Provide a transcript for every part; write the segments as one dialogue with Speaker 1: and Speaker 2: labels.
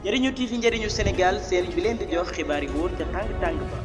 Speaker 1: njëriñu TV njëriñu Sénégal seen bi leen di jox xibaar yi wóor ca tàng tàng ba.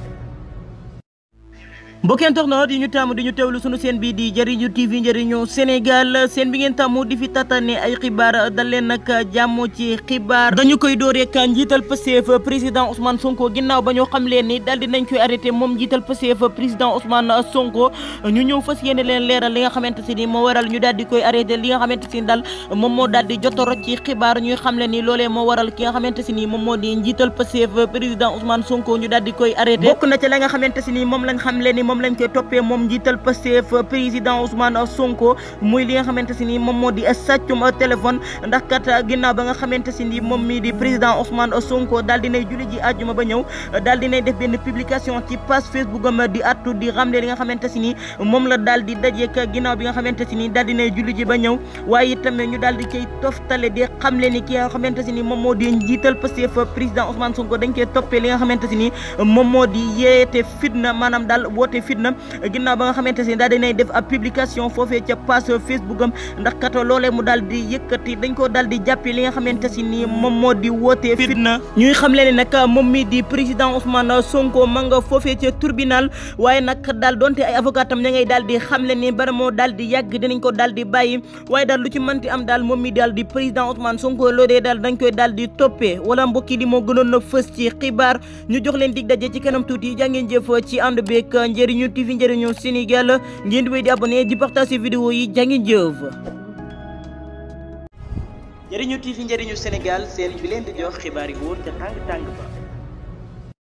Speaker 1: mbokki internet yi ñu tàmm di ñu teewlu sunu seen bii di njëriñu TV njëriñu Sénégal seen bi ngeen tàmm di fi tatane ay xibaar dal leen nag jàmm ci xibaar dañu koy door rek njiital Pastef président Ousmane Sonko ginnaaw ba ñoo xam leen ni daal di nañ koy arrêté moom njiital Pastef président Ousmane Sonko ñu ñëw fas yéene leen leeral li nga xamante si ni moo waral ñu daal di koy arrêté li nga xamante si ni daal moom moo daal di jotoro ci xibaar ñuy xam leen ni loolee moo waral ki nga xamante si ni moom moo di njiital Pastef président Ousmane Sonko ñu daal di koy arrêté bokk na ci la nga xamante si ni moom lañ xam leen ni moom lañ koy toppee moom njiital Pastef président Ousmane Sonko muy li nga xamante si ni moom moo di sàccum téléphone ndax kat ginnaaw ba nga xamante si ni moom mii di président Ousmane Sonko daal dinay julli ji àjjuma ba ñëw daal dinay def benn publication ci page Facebook am di attu di xamle li nga xamante si ni moom la daal di dajeek ginnaaw bi nga xamante si ni daal dinay julli ji ba ñëw waaye itam ñu daal di koy toftale di xamle ni ki nga xamante si ni moom moo di njiital Pastef président Ousmane Sonko dañ koy toppee li nga xamante si ni moom moo di yeete fitna maanaam daal woote fitna ginnaaw ba nga xamante si daal dinay def ab publication foofee ca page Facebook am ndax kat loolee mu daal di yëkkati dañ ko daal di jàppee li nga xamante si ni moom moo di wootee fitna ñuy xam leen nag moom mi di président Ousmane Sonko ma nga foofee ca tribunal waaye nag daal donte ay avocat am ña ngay daal di xam leen ni bara moo daal di yàgg dinañ ko daal di bàyyi waaye daal lu ci mënti am daal moom mi daal di président Ousmane Sonko loolee daal dañ koy daal di toppee wala mbokki li moo gënoon na fës ci xibaar ñu jox leen dig daje ci kanam tuuti jàngeen jëf ci ànd beeg njëriñu TV njëriñu Sénégal ngeen di wéy di abonné di partager vidéo yi jàngeen jëf njëriñu TV njëriñu Sénégal seen bi leen di jox xibaar yi wóor ca tàng tàng ba